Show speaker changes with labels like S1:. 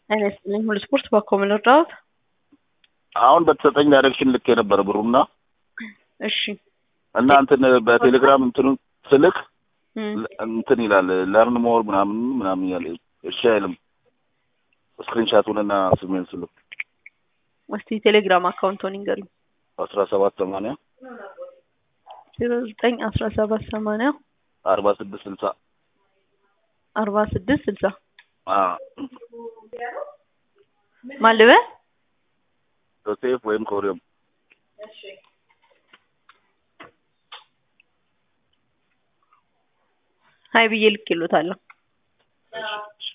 S1: ጤና ይስጥልኝ ሁሉ ስፖርት ባኮ ምን ልርዳዎት?
S2: አሁን በተሰጠኝ ዳይሬክሽን ልክ የነበረ ብሩና
S1: እሺ
S2: እና እንትን በቴሌግራም እንትኑ ስልክ
S1: እም፣
S2: እንትን ይላል ለርን ሞር ምናምን ምናምን ያለ እሺ አይልም። ስክሪንሻቱንና ስሜን ስልክ
S1: እስቲ ቴሌግራም አካውንቶን ይንገሩኝ።
S2: አስራ ሰባት ሰማንያ
S1: ዜሮ ዘጠኝ አስራ ሰባት ሰማንያ
S2: አርባ ስድስት ስልሳ
S1: አርባ ስድስት ስልሳ ማን ልበል?
S2: ዮሴፍ ወይም ኮሪዮም
S1: ሀይ ብዬ ልክ ይሉታለሁ።